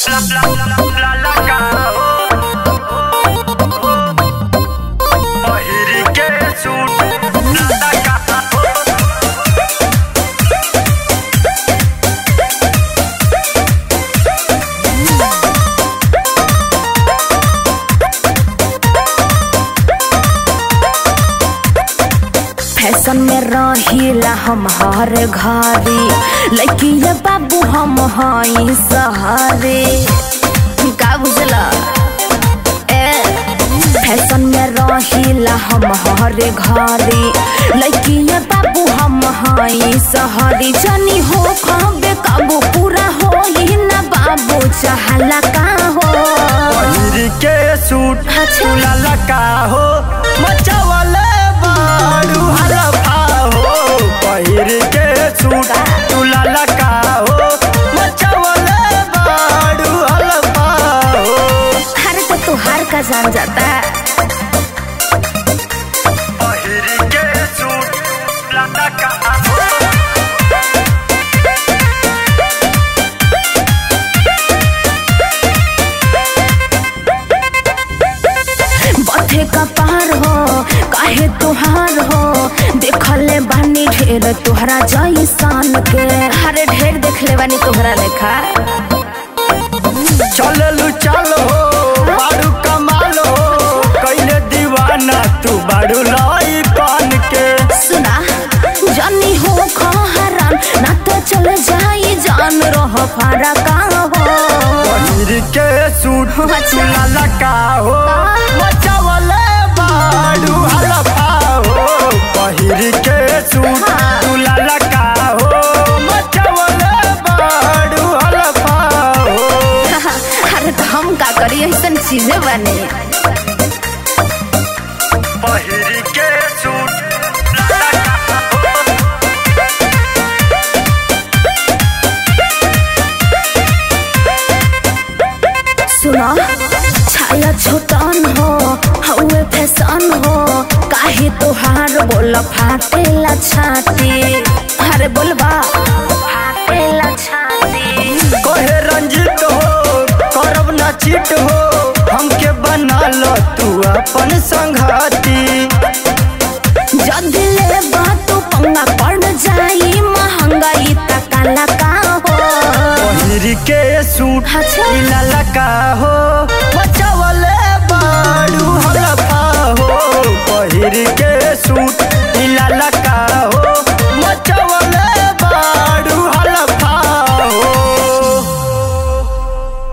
Fashion में रहिला हम हर घरे लड़किया बाबू हम हई सहरे का बुझला ए फैशन में रहिला हम हर घरे लड़किया बाबू हम हई सहरे जनी हो खबे काबू पूरा हो ना बाबू चाहला का हो पहिर के सूट अच्छा। चुला का हो मचावले बाड़ू हलफा हो पहिर के सूट चुला का हो मचावले बाड़ू हलफा हो हर तो तुहार का जान जाता पहिर के सूट चुला का हो बथे का पार हो काहे तुहार हो देखले बानी ढेर तुहरा जैसान के हरे ढेर देखले बानी तुहरा लेखा चललू चल हो बाड़ू कमाल हो कैले दीवाना तू बाड़ू लाई कान के सुना जानी हो खहरान ना तो चल जाई जान रह फारा का हो पहिर के सूट अच्छा। चुला का हो मचावले बाड़ू हलफा हो पहिर के सूट हाँ। चुला का हो मचावले बाड़ू हलफा हो अरे तो हम का करी ऐसन चीजें बने पहिर के सूट चुला का हो सुना छाया छोटन हो हउए फैशन हो काहे तोहार बोल फाटेला छाती अरे बोलबा फाटेला छाती कहे रंजित हो करब ना चिट हो हमके बना लो तू अपन संघाती जदी ले बात पंगा पड़ जाई महंगाई तकाला का हो पहिर के सूट अच्छा। लाला का हो बचावले बाड़ू हलफा हो पहिर के सूट लाला का हो बचावले